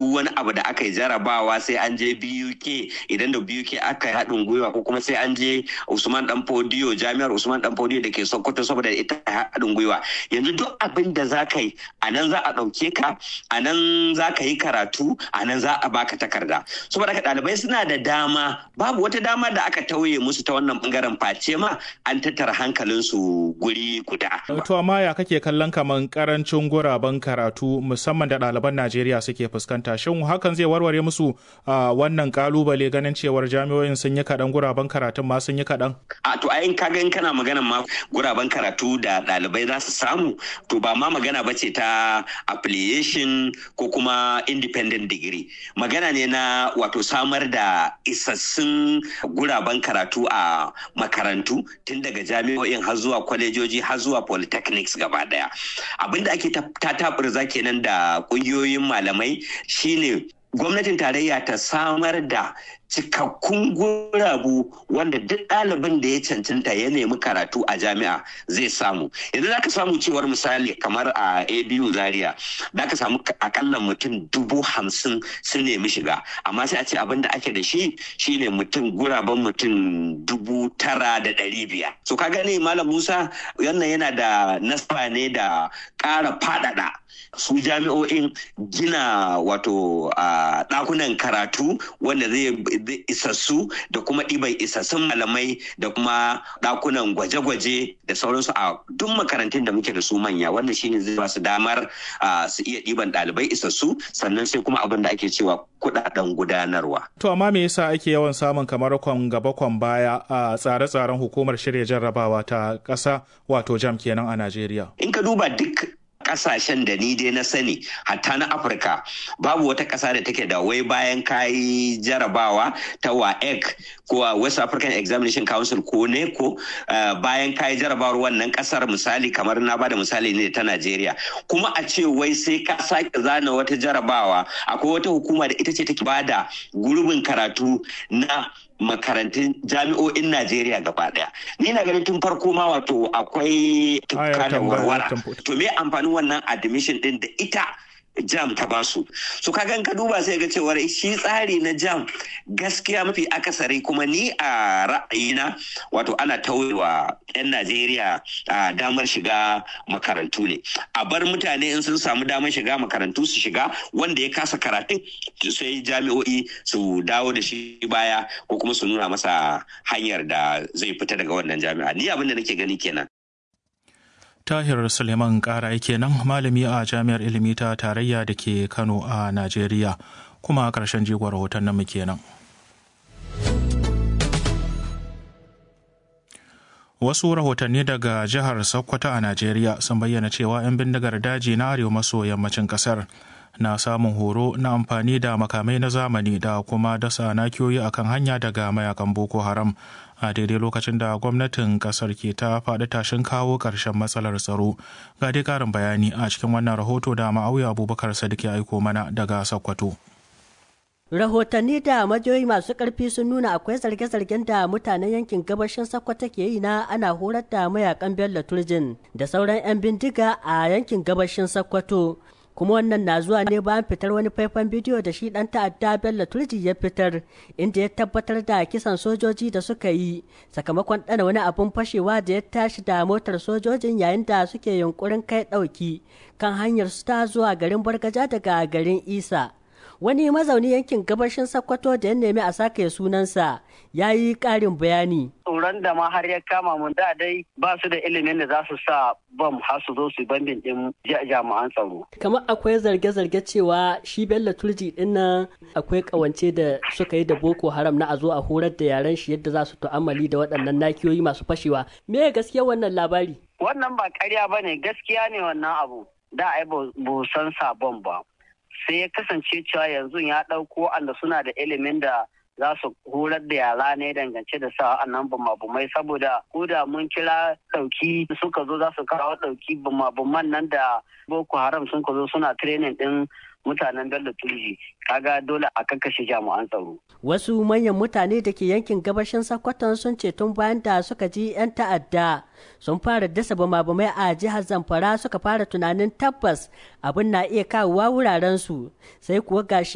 duk wani abu da aka yi jarabawa sai an je BUK idan da BUK aka yi haɗin gwiwa ko kuma sai an je Usman Dan Fodiyo jami'ar Usman Dan Fodiyo da ke Sokoto saboda ita haɗin gwiwa yanzu duk abin da za ka yi a nan za a ɗauke ka a nan za ka yi karatu a nan za a baka takarda saboda ka ɗalibai suna da dama babu wata dama da aka tauye musu ta wannan bangaren face ma an tattara hankalinsu guri guda. To amma ya kake kallon kaman karancin guraben karatu musamman da ɗaliban Najeriya suke fuskanta shin hakan zai warware musu wannan kalubale ganin cewar jami'o'in sun yi kaɗan guraben karatun ma sun yi kaɗan? A to ayin kaga in kana magana ma guraben karatu da ɗalibai za su samu to ba ma magana ba ce ta affiliation ko kuma independent degree magana ne na wato samar da isassun guraben karatu a makarantu tun daga jami'o'in har zuwa kwalejoji har zuwa polytechnics gaba daya abinda ake ta taɓurza kenan da ƙungiyoyin malamai shine gwamnatin tarayya ta samar da cikakkun gurabu wanda duk ɗalibin da ya cancanta ya nemi karatu a jami'a zai samu yanzu za ka samu cewar misali kamar a abu zaria za ka samu akalla mutum dubu hamsin sun nemi shiga amma sai a ce abin da ake da shi shine mutum guraben mutum dubu tara da ɗari biyar so ka gani malam musa wannan yana da nasaba ne da ƙara faɗaɗa su jami'o'in gina wato ɗakunan karatu wanda zai isassu da kuma ɗiban isassun malamai da kuma ɗakunan gwaje-gwaje da sauransu a duk makarantun da muke da su manya wannan shine zai ba su damar su iya ɗiban ɗalibai isassu sannan sai kuma abin da ake cewa kuɗaɗen gudanarwa. To amma me yasa ake yawan samun kamar kwan gaba kwan baya a tsare-tsaren hukumar shirya jarrabawa ta ƙasa wato jam kenan a Najeriya? In ka duba duk kasashen da ni dai na sani hatta na afirka babu wata kasa da take da wai bayan kayi jarabawa ta waec ko west african examination council ko neco bayan kayi jarabawar wannan kasar misali kamar na bada misali ne ta najeriya kuma a ce wai sai ka sake zana wata jarabawa akwai wata hukuma da ita ce take bada gurbin karatu na makarantun jami'o'in Najeriya gaba daya. Ni na ganin tun farko ma wato akwai tukka da warwara. To me amfanin wannan admission din da ita jam ta basu so kaga ka duba sai ga cewar shi tsari na jam gaskiya mafi akasari kuma ni a ra'ayina wato ana tauyewa 'yan najeriya damar shiga makarantu ne a bar mutane in sun samu damar shiga makarantu su shiga wanda ya kasa karatun sai jami'o'i su dawo da shi baya ko kuma su nuna masa hanyar da zai fita daga wannan jami'a ni abin da nake gani kenan Tahir Suleiman Ƙara kenan malami a Jami'ar Ilimi ta Tarayya da ke Kano a Najeriya kuma ƙarshen jigon rahoton namu kenan. Wasu rahotanni daga jihar Sokoto a Najeriya sun bayyana cewa 'yan bindigar daji na arewa maso yammacin ƙasar na samun horo na amfani da makamai na zamani da kuma dasa nakiyoyi akan hanya daga mayakan Boko Haram a daidai lokacin da gwamnatin kasar ke ta faɗi tashin kawo ƙarshen matsalar tsaro ga dai ƙarin bayani a cikin wannan rahoto da ma'auya abubakar sadiq ya aiko mana daga sokoto rahotanni da majiyoyi masu ƙarfi sun nuna akwai zarge-zargen da mutanen yankin gabashin sokoto ke yi na ana horar da mayakan bello turjin da sauran 'yan bindiga a yankin gabashin sokoto kuma wannan na zuwa ne bayan fitar wani faifan bidiyo da shi dan ta'adda bello turji ya fitar inda ya tabbatar da kisan sojoji da suka yi sakamakon ɗana wani abun fashewa da ya tashi da motar sojojin yayin da suke yunkurin kai ɗauki kan hanyar su ta zuwa garin bargaja daga garin isa wani mazauni yankin gabashin sakkwato da ya nemi a sake sunansa ya yi ƙarin bayani tsoron da ma har ya kama mun da dai ba su da ilimin da za su sa bam har su zo su bandin din jami'an tsaro. Kamar akwai zarge-zarge cewa shi Bello Turji din nan akwai kawance da suka yi da Boko Haram na a zo a horar da yaren shi yadda za su tu'ammali da waɗannan nakiyoyi masu fashewa. Me gaskiya wannan labari? Wannan ba ƙarya ba ne gaskiya ne wannan abu. Da ai ba san sabon ba. Sai ya kasance cewa yanzu ya ɗauko anda suna da ilimin da za su horar da yara ne dangance da sa annan bumabumai saboda ko da mun kira dauki suka zo za su kawo dauki bumabuman nan da boko haram sun ka zo suna training din mutanen bello turji kaga dole a kakkashe jami'an tsaro wasu manyan mutane da ke yankin gabashin sakkwaton sun ce tun bayan da suka ji 'yan ta'adda sun fara dasa bama-bamai a jihar zamfara suka fara tunanin tabbas abin na iya kawowa wuraren su sai kuwa gashi